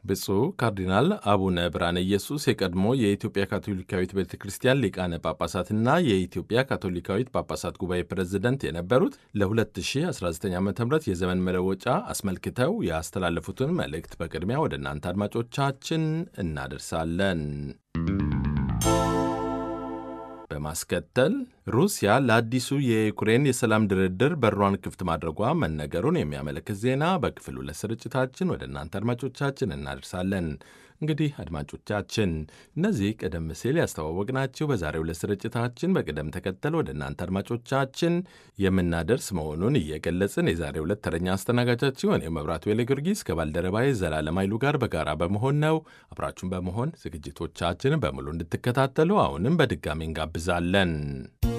ብፁዕ ካርዲናል አቡነ ብርሃነ ኢየሱስ የቀድሞ የኢትዮጵያ ካቶሊካዊት ቤተ ክርስቲያን ሊቃነ ጳጳሳትና የኢትዮጵያ ካቶሊካዊት ጳጳሳት ጉባኤ ፕሬዝደንት የነበሩት ለ2019 ዓ ም የዘመን መለወጫ አስመልክተው ያስተላለፉትን መልእክት በቅድሚያ ወደ እናንተ አድማጮቻችን እናደርሳለን። በማስከተል ሩሲያ ለአዲሱ የዩክሬን የሰላም ድርድር በሯን ክፍት ማድረጓ መነገሩን የሚያመለክት ዜና በክፍል ሁለት ስርጭታችን ወደ እናንተ አድማጮቻችን እናደርሳለን። እንግዲህ አድማጮቻችን እነዚህ ቀደም ሲል ያስተዋወቅናችሁ በዛሬው ዕለት ስርጭታችን በቅደም ተከተል ወደ እናንተ አድማጮቻችን የምናደርስ መሆኑን እየገለጽን የዛሬው ዕለት ተረኛ አስተናጋጃችሁ እኔ መብራቱ ዌሌ ጊዮርጊስ ከባልደረባዬ ዘላለም ኃይሉ ጋር በጋራ በመሆን ነው። አብራችሁን በመሆን ዝግጅቶቻችንን በሙሉ እንድትከታተሉ አሁንም በድጋሚ እንጋብዛለን።